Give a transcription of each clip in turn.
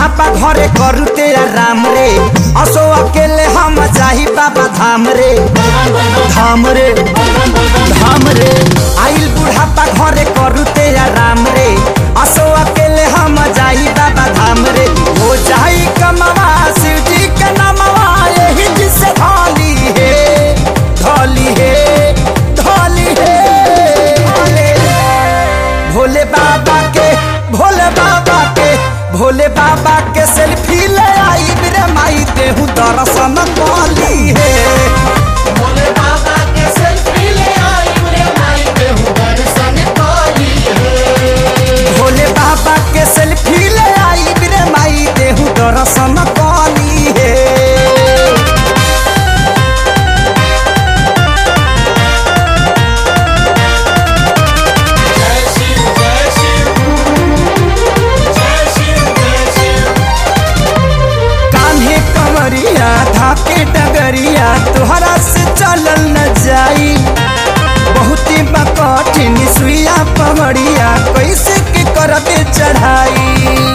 बुढ़ापा घरे करुते राम रे असो अकेले हम जाही बाबा धाम रे धाम रे धाम रे आइल बुढ़ापा घरे करुते राम रे असो अकेले हम जाही बाबा धाम रे हो जाई कमवा शिव जी के नमवा यही जिसे धोली है धोली है धोली है भोले बाबा के भोले बाबा के भोले बाबा के सेल्फी ले आई रे माई देहू दर्शन कली है भोले बाबा के सेल्फी ले आई रे माई देहु दर्शन करी है भोले बाबा के सेल्फी ले आई रे माई देहू दर्शन कली है जय शिव जय शिव जय शिव जय शिव कान्हे कमरिया धाके डगरिया तोहरा से चलल न जाई बहुती कठिन सुइया पवड़िया कैसे के करबे चढ़ाई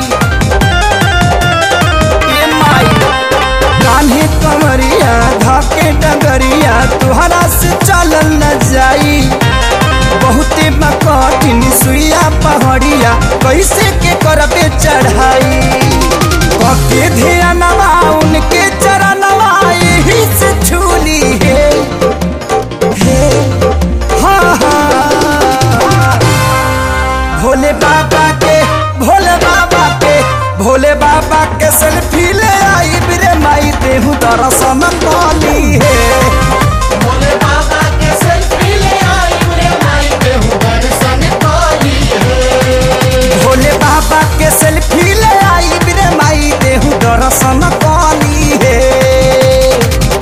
ए माई कान्हे कमरिया धाके डगरिया तोहरा से चलल न जाई बहुते कठिन सुइया पहाड़िया कैसे के करबे चढ़ाई कके ध्यानवा उनके चरणवा यही से छूली है हे, हाँ, हाँ। भोले बाबा के भोले बाबा के भोले बाबा के सेल्फी ले आई बिरे माई देहू दर्शन कली है भोले बाबा के सेल्फी ले आई रे माई देहु दर्शन करी है भोले बाबा के सेल्फी ले आई बिरे माई देहू दर्शन कली है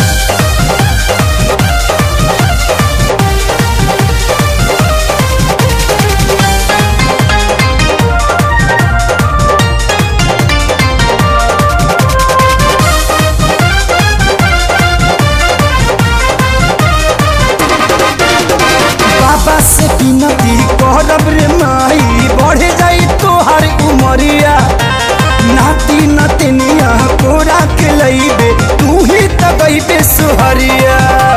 बाबा से विनती करब रे माई बढ़े जाई तोहर उमरिया नाती नतनिया कोरा के लईबे तू ही तबैबे सुहरिया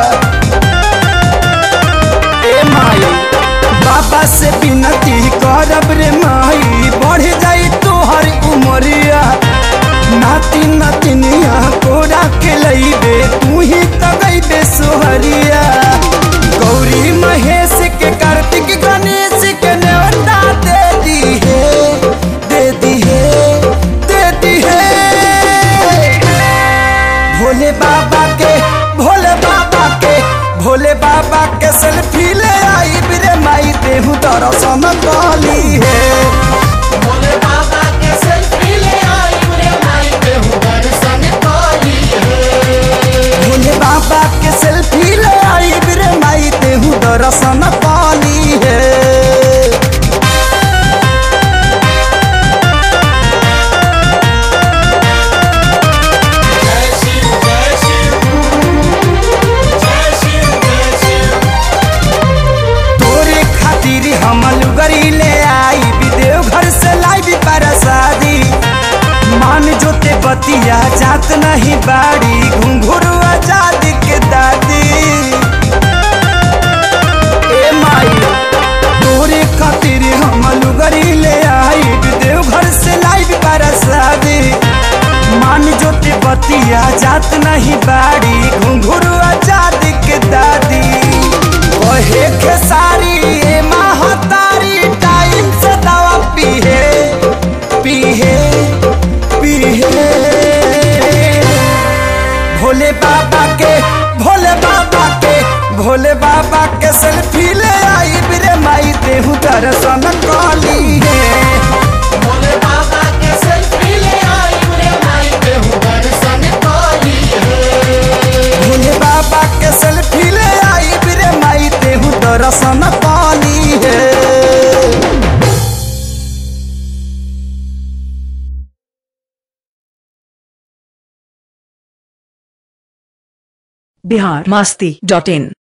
ए माई बाबा से विनती करब रे माई बढ़े जाई तोहर उमरिया नाती नतनिया कोरा के लईबे तू ही तबैबे सुहरिया गौरी महेश के कार्तिक गणेश के न्योता दे दी है दे दी है दे दी है भोले बाबा के भोले बाबा के भोले बाबा के सेल्फी ले आई बिरे माई देहू दर्शन कली है भोले बाबा के सेल्फी ले आई रे माई देहु दर्शन करी है भोले बाबा के सेल्फी ले आई बिरे माई देहू दर्शन कली है जय शिव जय शिव जय शिव जय शिव तोरे खातिर हम लुगरी ले आई विदेव घर से लाई परसादी मान जोते बतिया जात नहीं बाड़ी घुंघरू आजाद के दादी ए माई तोरे खातिर हम लुगरी ले आई विदेव घर से लाई परसादी मान जोते बतिया जात नहीं बाड़ी घुंघरू आजाद के दादी कहे खेसारी ए महतारी टाइम से दवा पीहे पीहे पीहे भोले बाबा के भोले बाबा के भोले बाबा के सेल्फी ले आई बिरे माई देहू दर्शन कली है भोले बाबा के सेल्फी ले आई रे माई देहु दर्शन करी है भोले बाबा के सेल्फी ले आई बिरे माई देहू दर्शन कली है बिहार मास्ती डॉट इन